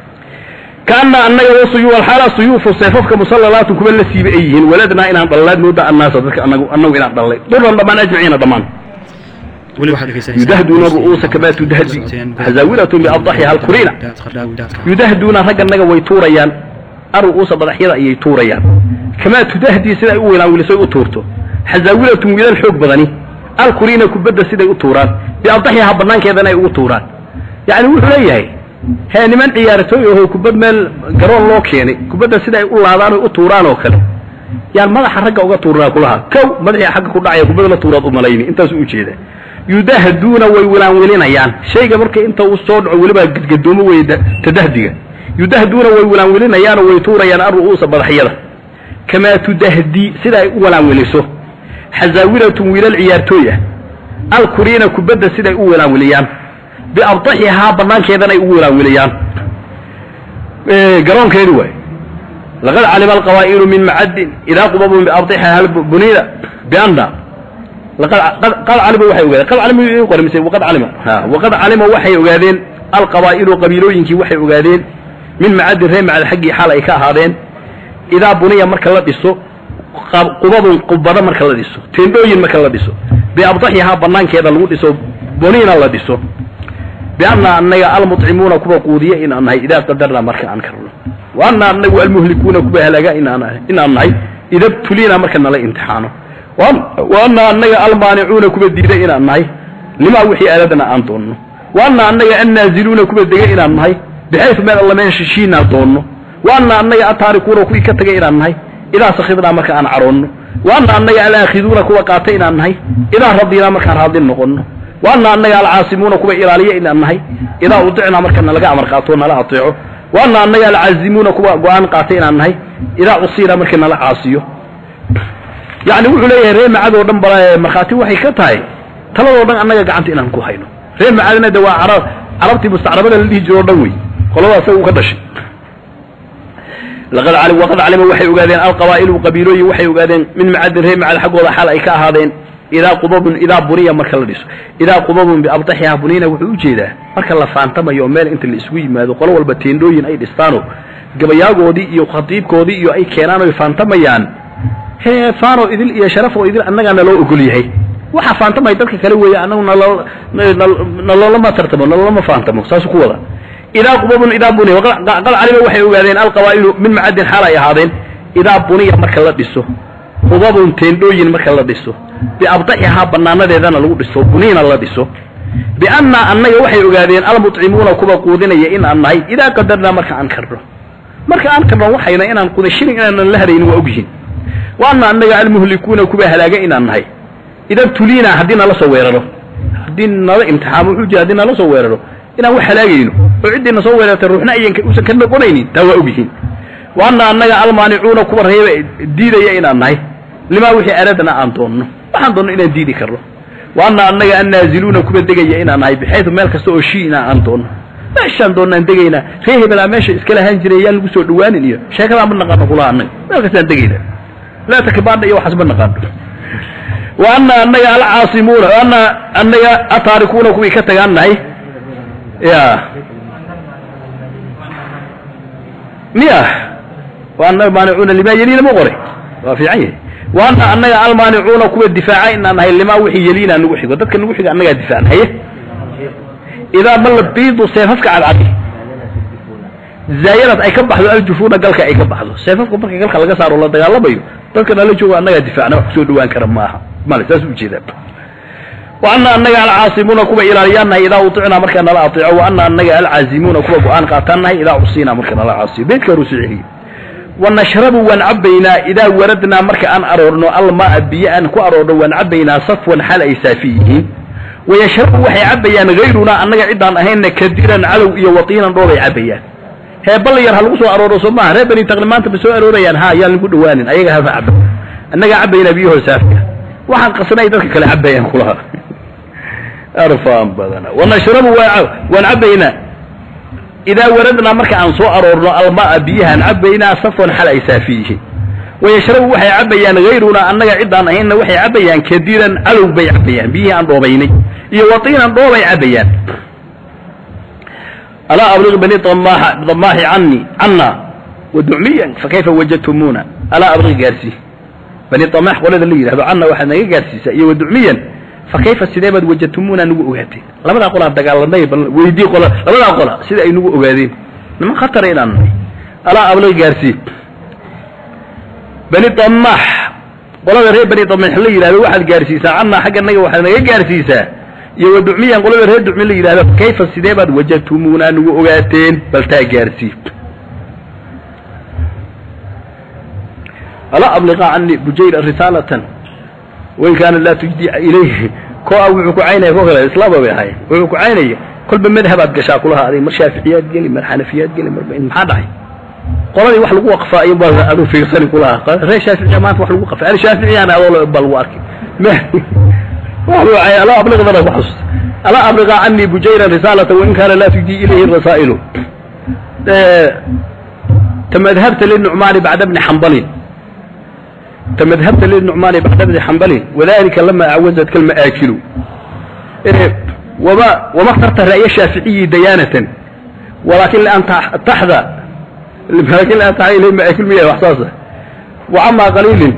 Speaker 2: kaana annaga wasuyu alxaala suyuufu seefafka musallalaatu kuwa la siiba ay yihiin waladnaa inaan dhallaad mooda annaasa dadka anagu annagu inaan dhallay duran dhammaan ajmaciina dhammaan
Speaker 1: weli waxaad dhegeysanaysaa
Speaker 2: yudahduuna ru'uusa kamaa tudahdi hazaawilatun biaddaxiha alkurina yudahduuna ragganaga way tuurayaan aru'uusa madaxyada ayay tuurayaan kamaa tudahdi siday u weynaan wilisay u tuurto xazaawilatun wiilal xoog badani alkurina kubadda siday u tuuraan biaddaxiha banaankeedana ay ugu tuuraan yacni wuxuu leeyahay hee niman ciyaartooy aho kubad meel garoon loo keenay kubadda sida ay u laadaan oy u tuuraan oo kale yaan madaxa ragga uga tuurnaa kulaha kow madaxii xagga ku dhacaya kubad la tuuraad u malayni intaas u ujeeda yudahduuna way wilaanwilinayaan shayga marka inta uu soo dhaco welibaa gadgadoomo wey tadahdiga yudahduuna way wilaanwilinayaan oo way tuurayaan aru'uusa madaxyada kamaa tudahdi sida ay u wilaanwiliso xazaawilatun wiilal ciyaartooy ah alkuriina kubadda siday u wilaanwiliyaan biabdaxihaa banaankeedana ay ugu wilaanwiliyaan garoonkeedi waay laqad calima alqawaa'ilu min macadin idaa qubabun biabdaxiha bunida bianna qad calima waxay ogaadeen qad calima qori mise waqad calima ha waqad calima waxay ogaadeen alqawaa'ilu qabiilooyinkii waxay ogaadeen min macadin reer macad xaggii xaal ay ka ahaadeen idaa buniya marka la dhiso qubabun qubado marka la dhiso teendhooyin marka la dhiso biabdaxihaa banaankeeda lagu dhiso bunina la dhiso bianna annaga almuطcimuuna kuwa quudiya inaan nahay idaa qadarna marka aan karno wa anna anagu almuhlikuuna kuwa halaaga inaan nahay ida btulina marka nala imtixaano wa anna annaga almaanicuuna kuwa diida inaan nahay limaa wixii aaladana aan doonno wa anna annaga annaaziluuna kuwa dega inaan nahay bixaysu meel alla meen shishiinaan doonno wa anna annaga ataarikuuna kuwii ka tegay inaan nahay idaa sakidnaa marka aan caroonno wa anna annaga alaakhiduuna kuwa qaatay inaan nahay idaa radinaa markaan raadin noqonno wa anna annaga alcaasimuuna kuwa ilaaliya inaan nahay idaa udicnaa marka nalaga amar qaato nala ateeco wa anna annaga alcaazimuuna kuwa go-aan qaatay inaan nahay idaa usiina marka nala caasiyo yacni wuxuu leeyahay ree macadoo dhan ba markhaati waxay ka tahay taladoo dhan annaga gacanta inaan ku hayno reer macaadina de waa carab carabtii mustacrabada la dhihi jiro o dhan wey qoladaas isaga u ka dhashay laqad cali waqad calima waxay ogaadeen alqabaa'ilu qabiilooyin waxay ogaadeen min macadin reer macad xaggooda xaal ay ka ahaadeen idaa qubabun idaa buniya marka la dhiso idaa qubabun biabdaxiha bunina wuxuu ujeedaa marka la faantamayo oo meel inta la isugu yimaado qolo walba teendhooyin ay dhistaano gabayaagoodii iyo khatiibkoodii iyo ay keenaan oy faantamayaan hee faano idil iyo sharafoo idil annagaa naloo ogol yahay waxa faantamaya dadka kale weeye annagu naloo naloolama tartamo naloolama faantamo saasuu ku wada idaa qubabun idaa buniya qad calima waxay ogaadeen alqabaa'ilu min macadin xaal ay ahaadeen idaa buniya marka la dhiso qubabun teendhooyin marka la dhiso biabdaxihaa banaanadeedana lagu dhiso buniina la dhiso biannaa annaga waxay ogaadeen almuطcimuuna kuwa quudinaya in aan nahay idaa qadarnaa marka aan karno marka aan karno waxayna inaan qudashinin inaanan la hadaynin waa ogyihiin wa anna annaga almuhlikuuna kuwa halaaga inaan nahay idan tuliina haddii nala soo weeraro haddii nala imtixaamo wuxuu jira haddii nala soo weeraro inaan wax halaagayno oo ciddii na soo weerartay ruuxna ayan usan ka noqonaynin taa waa ogyihiin wa anna annaga almaanicuuna kuwa reeba diidaya inaan nahay limaa wixii aradna aan doonno waxaan doonno inaan diidi karno wa anna annaga annaaziluuna kuwa degaya inaan nahay bixaydu meel kasta oo shiina aan doonno meeshaan doonnaan degaynaa ree hebelaa meesha iska lahaan jiray yaan lagu soo dhawaanin iyo sheekadaan ma naqaano kulaha annaga meel kastaan degaynaa laa takibaadha iyo waxaas ma naqaano wa anna annaga alcaasimuuna wa anna annaga ataarikuuna kuwii ka tagaan nahay ya miya wa anna maanicuuna limaa yeliina ma qoray waa fiican yahay wa anna annaga almaanicuuna kuwa difaaca inaan nahay limaa wixii yeliina nagu xigo dadka nagu xiga annagaa difaacna haye idaa balla biidu seefafka cadcadi zaayarad ay ka baxdo aljufuuna galka ay ka baxdo seefafka marka galka laga saaro la dagaalamayo dadka nala joogo annagaa difaacna wax kusoo dhawaan kara maaha male saas ujeedaa wa anna annaga alcaasimuuna kuwa ilaaliyaan nahay idaa uticnaa markaa nala ateeco wa anna annaga alcaazimuuna kuwa go-aan qaataan nahay idaa usiinaa marka nala caasiyo beydka horuu soo celiye wa nashrabu waan cabbaynaa idaa waradnaa marka aan aroorno almaa biyo aan ku aroorno waan cabbaynaa safwan xal ay saafi yihiin wayashrabu waxay cabbayaan hayrunaa annaga ciddaan ahaynna kadiran calow iyo watiinan dhoobay cabbayaan hee bal yar ha lagu soo arooro soo maaha reer bani taqli maanta ma soo aroorayaan ha yaan lagu dhawaanin ayaga hafa caba annagaa cabbaynaa biyahoo saafka waxaan qasnay dadka kale cabbayaan kulaha arfaan badana wanashrabu waan cabbaynaa idaa waradnaa marka aan soo aroorno almaa biyahaan cabbaynaa safwan xal ay saafi yihiin wayashrabu waxay cabbayaan hayrunaa annaga ciddaan ahaynna waxay cabbayaan kadiran calow bay cabbayaan biyihii aan dhoobaynay iyo watiinan dhoobay cabbayaan alaa abliq bani damaaxi cani canna waducmiyan fakayfa wajadtumuuna alaa abliq gaarsii bani damaax qolada la yidhahdo canna waxaad naga gaarsiisaa iyo waducmiyan fakayfa sidee baad wajadtumuuna nagu ogaateen labadaa qolaa dagaalanay bal weydii qola labadaa qola sida ay nagu ogaadeen niman khatara inaan nahay alaa abliq gaarsii bani damaax qolada reer bani damaax la yidhahdo waxaad gaarsiisaa canna xagga naga waxaad naga gaarsiisaa iyo waducmiyan qolada reer ducmi la yidhahdo kayfa sidee baad wajadtumuuna nagu ogaateen bal taa gaarsii alaa abliqa cani bujayra risaalatan wain kaana laa tujdi ilayhi ko a wuxuu ku caynaya ko kale islaamba bay ahaayeen wuxuu ku caynaya kolba madhabaad gashaa kulaha adig mar shaaficiyaad geli mar xanafiyaad geli mar maxaa dhacay qoladii wax lagu waqfaa iyo baa adu fiirsani kulaha reer shaaficiya maanta wax lagu qafay al shaaficiyana adoo baa lagu arkay alaa abliqdana ku xasuusta alaa abliqa canii bujayran risaalata wain kaana laa tujdi ilayhi rasaa'ilu tamadhabta linucmaani bacda bni xambalin tamadhabta linucmaani bacda bni xambalin wadalika lama acwazadka alma'aakilu wama wama اkhtarta ra'ya shaaficiyi dayaanatan walakin lian taxda lakin lian taxda ilayhi ma'aakil miya wax saasa wacama qaliilin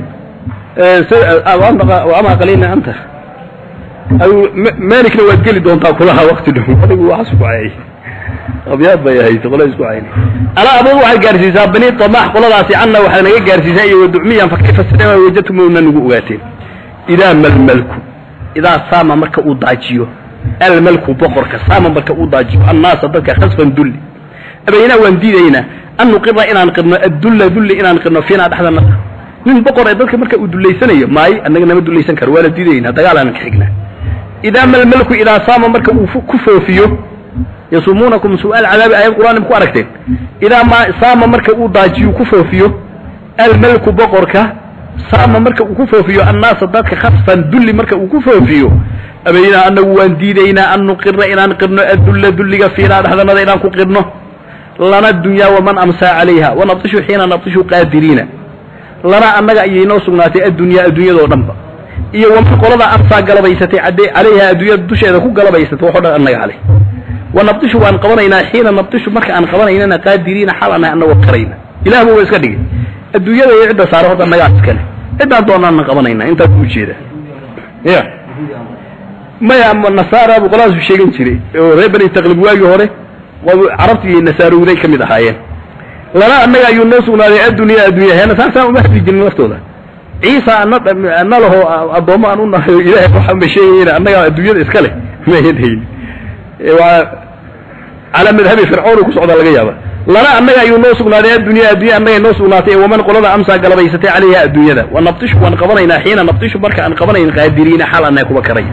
Speaker 2: wacama qaliilin anta maalikna waad geli doontaa kulaha wakti dhow adigu waxaas ku cayay abyaad bay ahayd qola isku cayni alaa abad waxaad gaarsiisaa bani damaax qoladaasi canna waxaad naga gaarsiisaa iyo waducmiyan fakayfa sidema wajadtumuna nagu ogaateen idaa malmalku idaa saama marka uu daajiyo almalku boqorka saama marka uu daajiyo annaasa dadka khasfan dulli abaynaa waan diidaynaa an nuqira inaan qirno addulla dulli inaan qirno fiinaa dhexdana nin boqor ee dadka marka uu dullaysanayo maayo annaga nama dullaysan karo waa la diidaynaa dagaalaan ka xignaa idaa malmalku idaa saama marka uu ku foofiyo yasumuunakum su-aal cadaabi aayad qur'aan ku aragteen idaa ma saama marka uu daajiyo ku foofiyo almalku boqorka saama marka uu ku foofiyo annaasa dadka khasfan dulli marka uu ku foofiyo abaynaa anagu waan diidaynaa an nuqira inaan qirno adulla dulliga fiinaa dhexdanada inaan ku qirno lana dunyaa waman amsaa calayha wanabtishu xiina nabtishu qaadiriina lana annaga ayay noo sugnaatay addunyaa adduunyadoo dhanba iyo waman qolada amsaa galabaysatay cadde calayha adduunyada dusheeda ku galabaysatay waxo dhan annaga caleh wanabtishu waan qabanaynaa xiina nabtishu marka aan qabanaynana qaadiriina xal anahay annagoo qarayna ilahba waa iska dhigay adduunyada iyo cidda saara horta annagaa iskale ciddaan doonaana qabanaynaa intaas u jeeda ya maya nasaara buu qolahaasu sheegan jiray oo reer bani taqlib waagii hore carabtii nasaarowday ka mid ahaayeen lana annaga ayuu noo sugnaaday addunya addunya heena saasaan uma hadli jirin laftooda ciisa ana ana laho addoommo aan u nahay oo ilaahay waxaan bay sheegayeen annaga adduunyada iska leh mayan hayn waa calaa madhabi fircoon ku socdaa laga yaaba lana annaga ayuu noo sugnaaday addunya addunya annaga noo sugnaatay waman qolada amsaa galabaysatay calayha adduunyada wa nabtishu waan qabanaynaa xiina nabtishu marka aan qabanayn qaadiriina xal annaga kuba karaya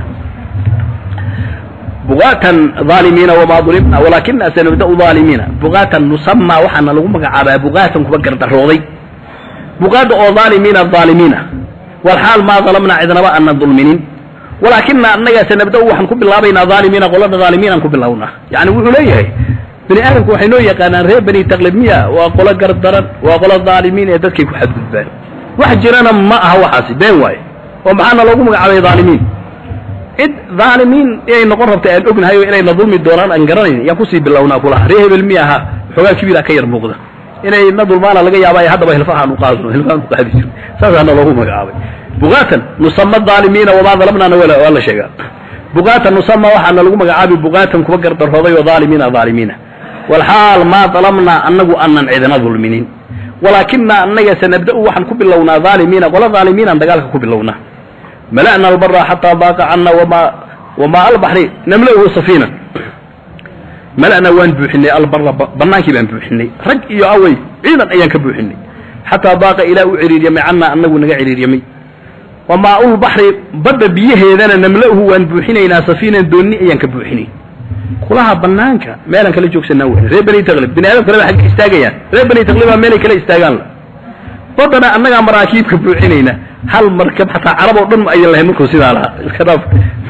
Speaker 2: bugaatan aalimiina wamaa ulimna walakina sanabdau aalimiina bugaatan nusamaa waxaana lagu magacaabaa bugaatan kuba gardarooday bugaada oo aalimiina aalimiina walxaal maa dalamna cidnaba ana dulminin walaakina annaga sanabdau waxaan ku bilaabaynaa aalimiina qolada aalimiinaan ku bilownaa yani wuxuu leeyahay bani aadamku waxay noo yaqaanaan reer bani taqlib miya waa qolo gardaran waa qolo aalimiin ee dadkay ku xadgudbaan wax jirana ma aha waxaasi been waaye oo maxaana loogu magacaabay aalimiin cid dhaalimiin inay noqon rabta aan ognahay oo inayna dulmi doonaan aan garanayn yaan kusii bilownaa kulaha ree hebel mi aha xoogaa kibira ka yar muuqda inay na dulmaana laga yaaba haddaba hilfahaan uqaadno hilfahaan uqaadi jiro saasaana loogu magacaabay bugaatan nusama dhaalimiina wamaa dalamnaana waa la sheegaa bugaatan nusama waxaana lagu magacaabi bugaatan kuwa gardarooday oo dhaalimiina dhaalimiina walxaal maa dalamnaa annagu aanan cidina dulminin walaakina annaga sanabda-u waxaan ku bilownaa dhaalimiina qola dhaalimiinaan dagaalka ku bilownaa mala'na albara xataa baaqa cana wama wamaa albaxri namla'uhu safiina mala'na waan buuxinay albara bannaankii baan buuxinay rag iyo awey ciidan ayaan ka buuxinay xataa baaqa ilaa u ciriiryamay cannaa annagu naga ciriiryamay wamaa ulbaxri badda biyaheedana namla'uhu waan buuxinaynaa safiinan doonni ayaan ka buuxinay kulaha banaanka meelaan kala joogsanaa wey reer bani taqlib bani aadam kaleba xagga istaagayaan reer bani taqlibaa meelay kala istaagaan la baddana annagaa maraakiibka buuxinayna hal markab xataa carab oo dhan ma ayan lahayn markuu sidaa lahaa iska dhaaf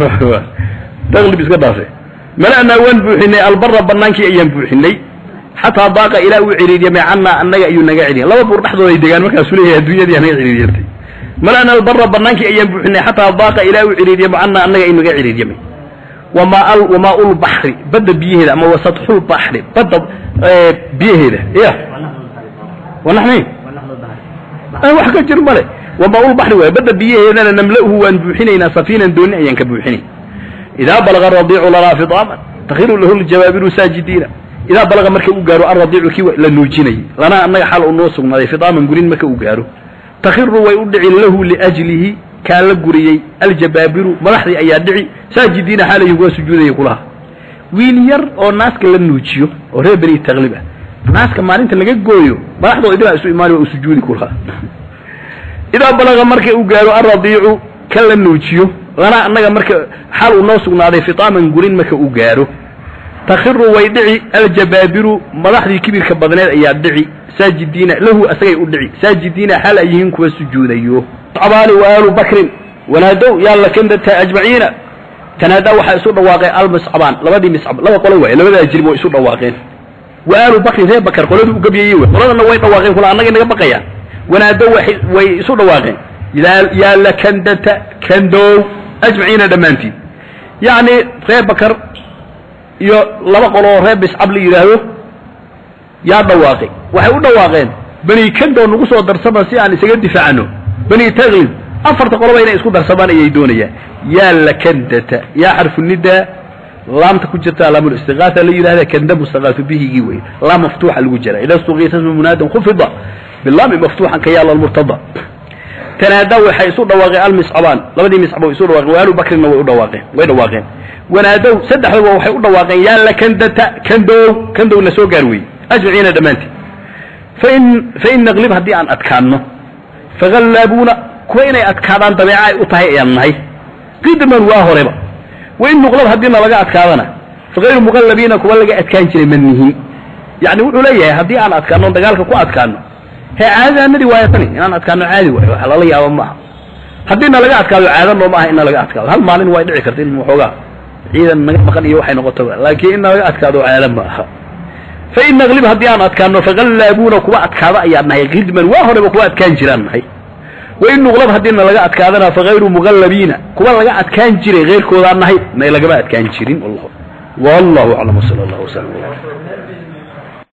Speaker 2: taqlib iska dhaafe mala'naa waan buuxinay albara bannaankii ayaan buuxinay xataa baaqa ilaa uu ciriiryamay cannaa annaga ayuu naga ciriyan laba buur dhexdooda ay degaan markaasuu leeyahay adduunyadii naga ciriiryantay mala'na albara bannaankii ayaan buuxinay xataa baaqa ilaa uu ciriiryamay cannaa annaga ayuu naga ciriiryamay wamaa al wamaa ulbaxri badda biyaheeda ama wasatxul baxri badda biyaheeda ya wanaxnayn wax ka jir male wamaa ulbaxri waay badda biyaheedana namla'uhu waan buuxinaynaa safiinan dooni ayaan ka buuxinay idaa balaga aradiicu lanaa fidaaman takhiru lahu ljabaabiru saajidiina idaa balaga marka uu gaaro alradiicu kii la nuujinayay lanaa annaga xal uu noo sugnaaday fidaaman gurin marka uu gaaro takhiru way u dhicin lahu liajlihi kaa la guriyey aljabaabiru madaxdii ayaa dhici saajidiina xaalayhi waa sujuudaya kulaha wiil yar oo naaska la nuujiyo oo reer beni taqlib ah naaska maalinta laga gooyo madaxdoo idilaa isu imaani waa u sujuudi kulaha idaa balaga marka uu gaaro alradiicu ka la nuujiyo lana annaga marka xal uu noo sugnaaday fitaaman gurin marka uu gaaro takhiru way dhici aljabaabiru madaxdii kibirka badneed ayaa dhici saajidiina lahu asagay u dhici saajidiina xal ay yihiin kuwa sujuudayo abaali wa aalu bakrin wanaadow yaa lakandata ajmaciina tanaadaa waxaa isu dhawaaqeen almiscabaan labadii miscab laba qolo waay labadaa jirib way isu dhawaaqeen wa aalu bakrin reer bakar qoladii u gabyayey wey qoladana way dhawaaqeen kula annagay naga baqayaan wanaadow way isu dhawaaqeen yaa lakandata kandow ajmaciina dhammaantiin yacni reer bakar iyo laba qoloo reer miscab la yidhaahdo yaa dhawaaqay waxay u dhawaaqeen bani kandow nagu soo darsama si aan isaga difaacno bani taklib afarta qoloba inay isku darsamaan ayay doonayaan yaa lakandata yaa xarfu nidaa laamta ku jirta laamulistiqaasa la yidhahda kanda mustaqaasu bihigii wey laam maftuuxa lagu jira ida stuqiisa smu munaadan khufida bilaami maftuuxan ka yaala almurtada tanaadaa waxay isu dhawaaqeen almiscabaan labadii miscabo isu dhawaaqeen waalu bakrina way u dhawaaqeen way dhawaaqeen wanaadow saddexdaba waxay u dhawaaqeen yaa lakandata kandow kandowna soo gaar weeye ajmaciina dhammaantiin fain fain naqlib haddii aan adkaanno fagallaabuuna kuwa inay adkaadaan dabeeca ay u tahay ayaan nahay qidman waa horeba wain nuqlab haddiina laga adkaadana fagayru muqallabiina kuwa laga adkaan jiray ma nihin yacni wuxuu leeyahay haddii aan adkaano dagaalka ku adkaano hee caadadaanadii waaya tani inaan adkaano caadi waayo wax lala yaabo maaha haddii na laga adkaado caado noo maaha in na laga adkaado hal maalin way dhici karta in waxoogaa ciidan naga maqan iyo waxay noqotaba laakiin in na laga adkaado caado ma aha fain naglib haddii aan adkaano faqallaabuuna kuwa adkaada ayaan nahay khidman waa horeba kuwa adkaan jiraan nahay wain nuqlab haddiina laga adkaadana fakayru muqallabiina kuwa laga adkaan jiray keyrkoodaan nahay may lagama adkaan jirin wallahu wallahu aclam wsala allah wslam